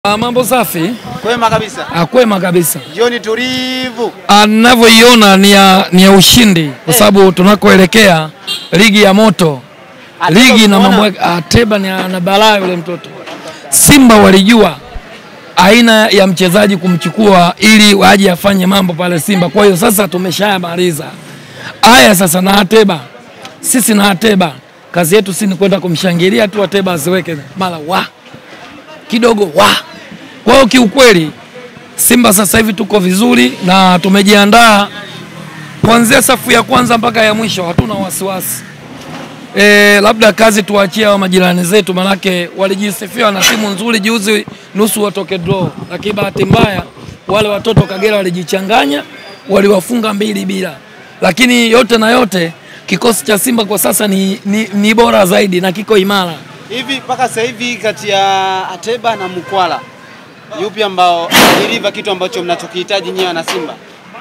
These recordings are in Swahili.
Ah, mambo safi, Kwema kabisa. akwema kabisa. Jioni tulivu. Anavyoiona ni ya, ni ya ushindi kwa sababu tunakoelekea ligi ya moto, Ateba ligi na umeona? mambo yake. Ateba ni ana balaa yule mtoto. Simba walijua aina ya mchezaji kumchukua ili aje afanye mambo pale Simba. Kwa hiyo sasa tumeshayamaliza haya sasa, na Ateba sisi na Ateba kazi yetu si ni kwenda kumshangilia tu Ateba asiweke mara wa kidogo wa. Kwa hiyo kiukweli Simba sasa hivi tuko vizuri na tumejiandaa kuanzia safu ya kwanza mpaka ya mwisho, hatuna wasiwasi. E, labda kazi tuachie hao majirani zetu, manake walijisifia na timu nzuri juzi, nusu watoke draw, lakini bahati mbaya wale watoto Kagera walijichanganya, waliwafunga mbili bila. Lakini yote na yote kikosi cha Simba kwa sasa ni, ni, ni bora zaidi na kiko imara. Hivi mpaka sasa hivi kati ya Ateba na Mkwala yupi ambao deliver kitu ambacho mnachokihitaji nyewe na Simba?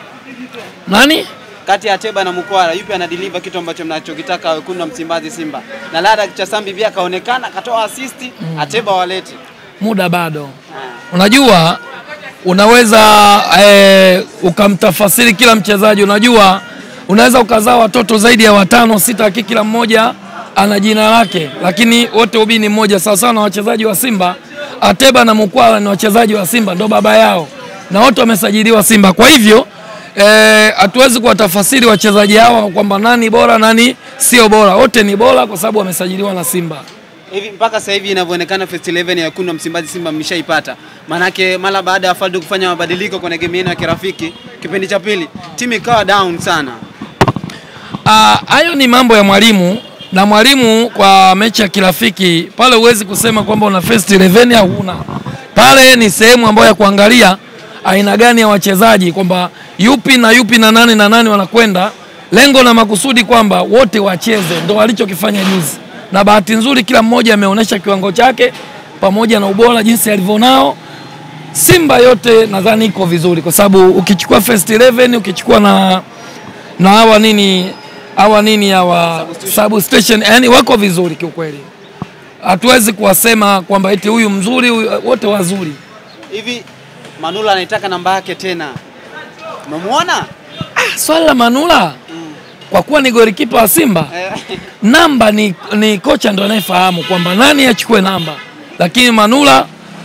Nani? Kati ya Ateba na Mkwala yupi ana deliver kitu ambacho mnachokitaka wekundu wa Msimbazi Simba? Na Lada Chasambi pia kaonekana akatoa assist, Ateba walete. muda bado. Unajua, unaweza eh, ukamtafasiri kila mchezaji. Unajua, unaweza ukazaa watoto zaidi ya watano sita, lakini kila mmoja ana jina lake, lakini wote ubii ni mmoja. Sawa sawa na wachezaji wa Simba, Ateba na Mukwala ni wachezaji wa Simba, ndo baba yao, na wote wamesajiliwa Simba. Kwa hivyo hatuwezi eh, kuwatafasiri wachezaji hawa kwamba nani bora nani sio bora. Wote ni bora kwa sababu wamesajiliwa na Simba. Hivi mpaka sasa hivi inavyoonekana first 11 ya wekundu wa Msimbazi Simba mmeshaipata. Manake mara baada ya Faldo kufanya mabadiliko kwenye game yenu ya kirafiki kipindi cha pili, timu ikawa down sana. Ah, hayo ni mambo ya mwalimu na mwalimu kwa mechi ya kirafiki pale, huwezi kusema kwamba una first 11 au huna. Pale ni sehemu ambayo ya kuangalia aina gani ya wachezaji, kwamba yupi na yupi na nani na nani wanakwenda, lengo na makusudi kwamba wote wacheze, ndo walichokifanya juzi, na bahati nzuri kila mmoja ameonyesha kiwango chake pamoja na ubora jinsi alivyonao. Simba yote nadhani iko vizuri, kwa sababu ukichukua first 11 ukichukua na na hawa nini hawa nini hawa substation, yani wako vizuri kiukweli. Hatuwezi kuwasema kwamba eti huyu mzuri huyu, wote wazuri. Hivi Manula anaitaka namba yake tena. Umemuona? Ah, swala la Manula kwa kuwa ni golikipa wa Simba, Eh, namba ni, ni kocha ndo anayefahamu kwamba nani achukue namba, lakini Manula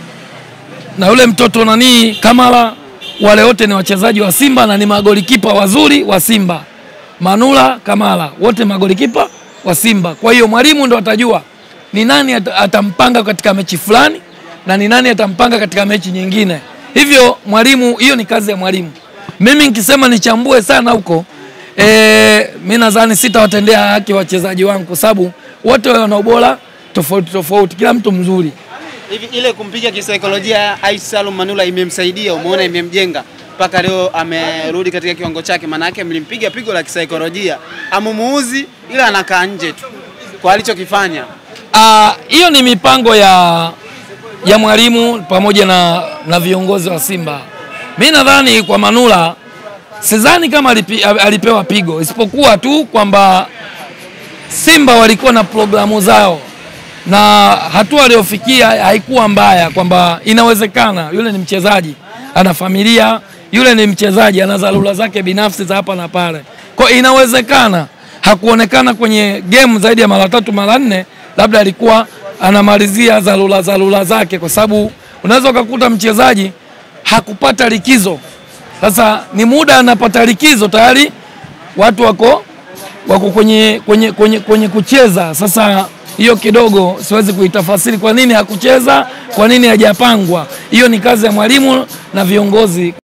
na yule mtoto nani Kamala, wale wote ni wachezaji wa Simba na ni magolikipa wazuri wa Simba. Manula, Kamala wote magolikipa wa Simba. Kwa hiyo mwalimu ndo atajua ni nani at- atampanga katika mechi fulani na ni nani atampanga katika mechi nyingine. Hivyo mwalimu, hiyo ni kazi ya mwalimu. Mimi nikisema nichambue sana huko eh, mi nadhani sitawatendea haki wachezaji wangu kwa sababu wote wana ubora tofauti tofauti, kila mtu mzuri. Hivi ile kumpiga kisaikolojia Ais Salum Manula imemsaidia, umeona imemjenga mpaka leo amerudi katika kiwango chake. Maana yake mlimpiga pigo la kisaikolojia, amumuuzi ila anakaa nje tu kwa alichokifanya. Ah, hiyo ni mipango ya ya mwalimu pamoja na, na viongozi wa Simba. Mi nadhani kwa Manula sidhani kama alipi, alipewa pigo, isipokuwa tu kwamba Simba walikuwa na programu zao na hatua aliyofikia haikuwa mbaya, kwamba inawezekana yule ni mchezaji ana familia, yule ni mchezaji ana dharura zake binafsi za hapa na pale, kwa hiyo inawezekana hakuonekana kwenye game zaidi ya mara tatu mara nne, labda alikuwa anamalizia dharura dharura zake, kwa sababu unaweza ukakuta mchezaji hakupata likizo. Sasa ni muda anapata likizo tayari watu wako wako kwenye, kwenye, kwenye, kwenye kucheza. Sasa hiyo kidogo siwezi kuitafasiri kwa nini hakucheza, kwa nini hajapangwa. Hiyo ni kazi ya mwalimu na viongozi.